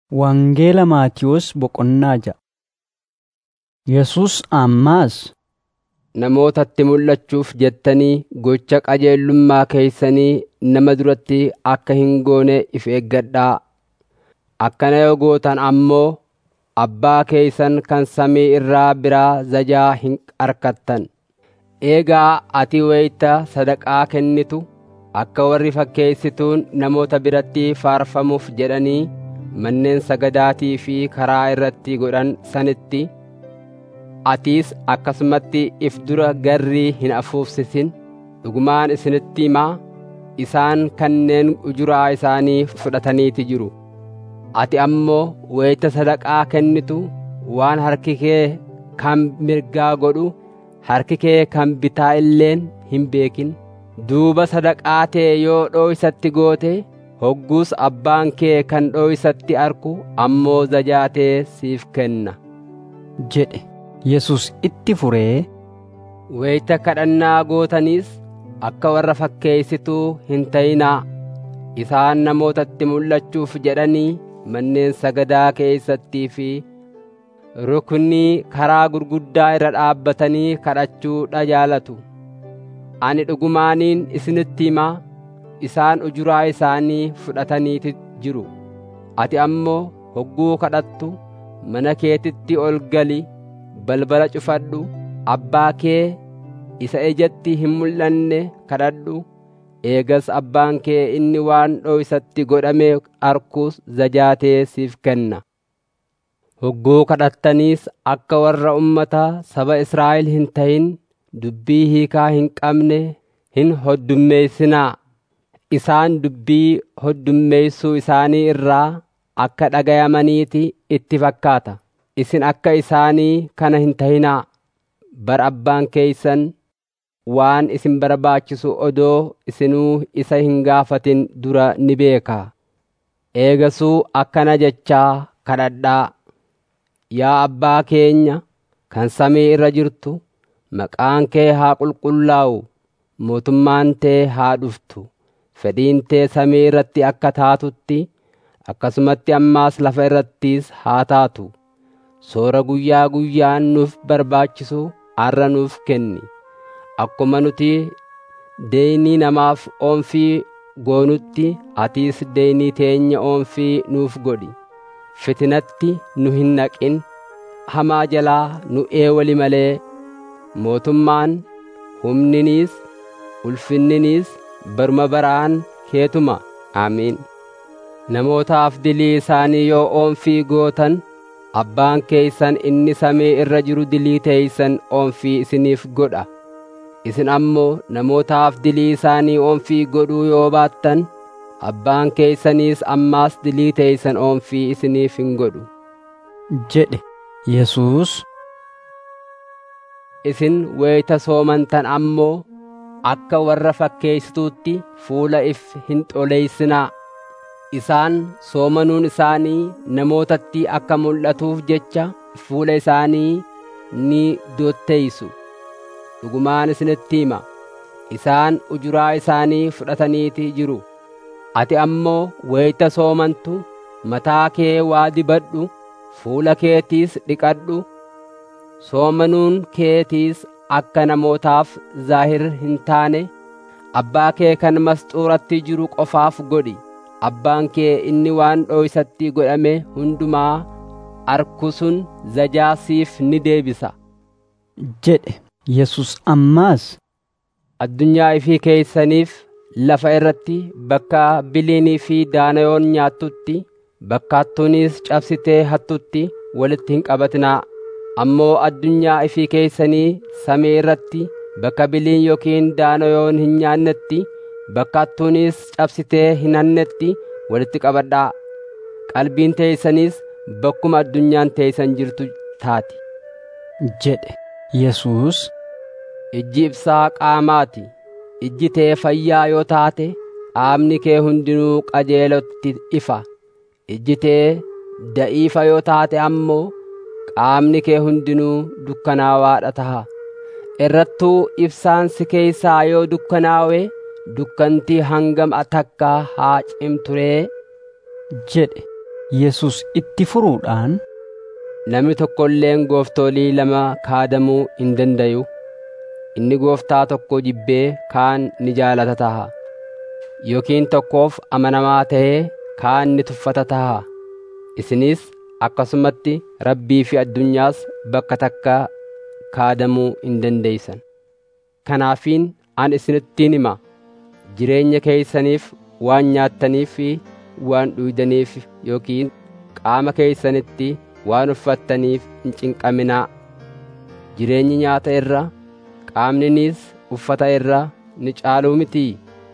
Wangeela Maatiyos Boqonnaa ja'a Yesus ammaas namootatti mul'achuuf jettanii gocha qajeelummaa keeysanii nama duratti akka hin goone if eeggadhaa. Akkana yoo gootan ammoo Abbaa keeysan kan samii irraa biraa zajaa hin argattan. Eegaa ati wayita sadaqaa kennitu akka warri fakkeessituun namoota biratti faarfamuuf jedhanii manneen sagadaatii fi karaa irratti godhan sanitti atiis akkasumatti if dura garrii hin afuufsisin dhugumaan isinitti himaa isaan kanneen ujuraa isaanii fudhataniiti jiru ati ammoo wayita sadaqaa kennitu waan harki kee kan mirgaa godhu harki kee kan bitaa illeen hin beekin duuba sadaqaa tee yoo dhooysatti goote hogguus abbaan kee kan dhooysatti arku ammoo zajaatee siif kenna jedhe Yesus itti furee wayita kadhannaa gootaniis akka warra fakkeeysituu hin ta'inaa isaan namootatti mul'achuuf jedhanii manneen sagadaa keeysattii fi ruknii karaa gurguddaa irra dhaabbatanii kadhachuudha jaalatu ani dhugumaaniin isinitti himaa isaan ujuraa isaanii fudhataniiti jiru ati ammoo hogguu kadhattu mana keetitti ol gali balbala cufadhu abbaa kee isa ijatti hin mul'anne kadhadhu eegas abbaan kee inni waan dhooysatti godhame arkus zajaatee siif kenna hogguu kadhattaniis akka warra ummataa saba Israa'el hin ta'in dubbii hiikaa hin qabne hin hoddummeessinaa isaan dubbii hoddummeessuu isaanii irraa akka dhagayamaniiti itti fakkaata isin akka isaanii kana hin ta'inaa bara abbaan keeysan waan isin barbaachisu odoo isinuu isa hin gaafatin dura ni beekaa eegasuu akkana jechaa kadhadhaa yaa abbaa keenya kan samii irra jirtu maqaan kee haa qulqullaa'u mootummaan tee haa dhuftu fedhiin tee samii irratti akka taatutti akkasumatti ammaas lafa irrattis haa taatu soora guyyaa guyyaan nuuf barbaachisu har'a nuuf kenni akkuma nuti deeynii namaaf oomfii goonutti atiis deeynii teenya oomfii nuuf godhi fitinatti nu hin naqin hamaa jalaa nu eewali malee mootummaan humniniis ulfinniniis baruma baraan keetuma aamiin namootaaf dilii isaanii yoo oomfii gootan abbaan keeysan inni samii irra jiru dilii teeysan oomfii isiniif godha isin ammoo namootaaf dilii isaanii oomfii godhuu yoo baattan abbaan keeysaniis ammaas dilii teeysan oomfii isiniif hin godhu jedhe Yesus isin wayita soomantan ammoo akka warra fakkeessituutti fuula if hin xoleeysinaa isaan soomanuun isaanii namootatti akka mul'atuuf jecha fuula isaanii ni dotteeysu dhugumaan isinitti hima isaan ujuraa isaanii fudhataniiti jiru ati ammoo wayita soomantu mataa kee waa dibadhu fuula keetiis dhiqadhu soomanuun keetiis akka namootaaf zaahir hin taane abbaa kee kan masxuuratti jiru qofaaf godhi abbaan kee inni waan dhooysatti godhame hundumaa arku sun zajaa siif ni deebisa jedhe Yesus ammaas addunyaa ifii keeysaniif lafa irratti bakka biliinii fi daanayoon nyaattutti bakka hattuunis cabsitee hattutti walitti hin qabatinaa ammoo addunyaa ifii keeysanii samii irratti bakka biliin yookiin daanayoon hin nyaannetti bakka hattuunis cabsitee hin hannetti walitti qabadhaa qalbiin teeysaniis bakkuma addunyaan teeysan jirtu taati jedhe Yesus ijji ibsaa qaamaati ijji tee fayyaa yoo taate qaamni kee hundinuu qajeelotti ifa ijji tee da'iifa yoo taate ammoo qaamni kee hundinuu dukkanaawaadha taha irrattuu ibsaan si keeysaa yoo dukkanaawe dukkantii hangam takka haa cimturee jedhe Yesus itti furuudhaan Namni tokko illeen gooftolii lama kaadamuu hin dandayu. Inni gooftaa tokko jibbee kaan ni jaalata taha. Yookiin tokkoof amanamaa ta'ee kaan ni tuffata taha. Isinis akkasumatti rabbii fi addunyaas bakka takka kaadamuu hin dandeeysan. Kanaafiin an isinittiin hima jireenya keeysaniif waan nyaattaniif fi waan dhuydaniif yookiin qaama keeysanitti waan uffattaniif hin cinqaminaa. Jireenyi nyaata irra qaamninis uffata irra ni caaluu mitii?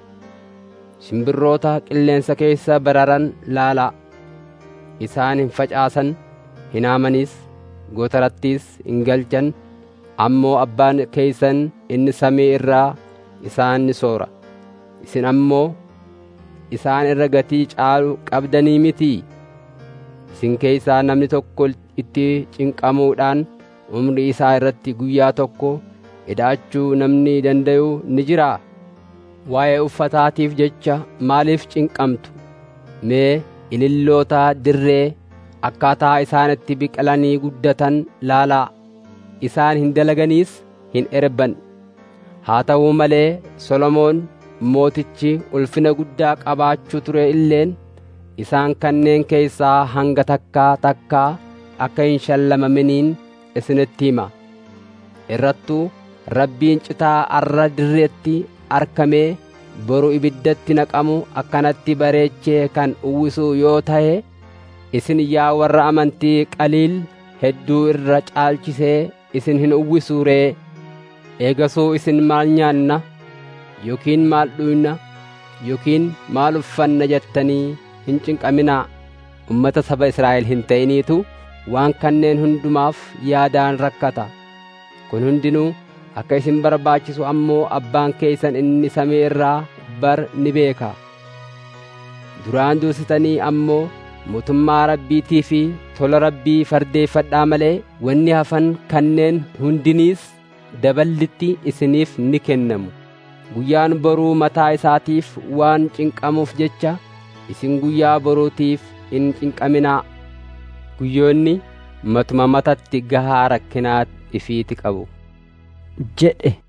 Simbirroota qilleensa keessa bararan laalaa. Isaan hin facaasan, hin haamanis, gootarattis hin galchan, ammoo abbaan keeysan inni samii irraa isaan ni soora. Isin ammoo isaan irra gatii caalu qabdanii mitii? Isin keeysaa namni tokko itti cinqamuudhaan umrii isaa irratti guyyaa tokko hidhaachuu namni dandayu ni jiraa? Waa'ee uffataatiif jecha maaliif cinqamtu? Mee ililloota dirree akkaataa isaan itti biqilanii guddatan laalaa. Isaan hin dalaganiis hin erban. Haa ta'uu malee Solomoon mootichi ulfina guddaa qabaachuu ture illeen isaan kanneen keessaa hanga takkaa takkaa akka hin shallamaminiin isinitti hima. Irrattuu rabbiin citaa arra dirreetti arkamee boru ibiddatti naqamu akkanatti bareechee kan uwwisuu yoo ta'e isin yaa warra amantii qaliil hedduu irra caalchisee isin hin uwwisuu ree eegasuu isin maal nyaanna yookiin maal dhuyna yookiin maal uffanna jettanii hin cinqaminaa ummata saba Israa'el hin ta'iniitu waan kanneen hundumaaf yaadaan rakkata kun hundinuu akka isin barbaachisu ammoo abbaan keeysan inni samii irraa bar ni beeka duraan dursitanii ammoo mootummaa rabbiitii fi tola rabbii fardeeffadhaa malee wanni hafan kanneen hundiniis daballitti isiniif ni kennamu guyyaan boruu mataa isaatiif waan cinqamuuf jecha isin guyyaa boruutiif hin cinqaminaa guyyoonni matuma matatti gahaa rakkinaa ifiiti qabu jedhe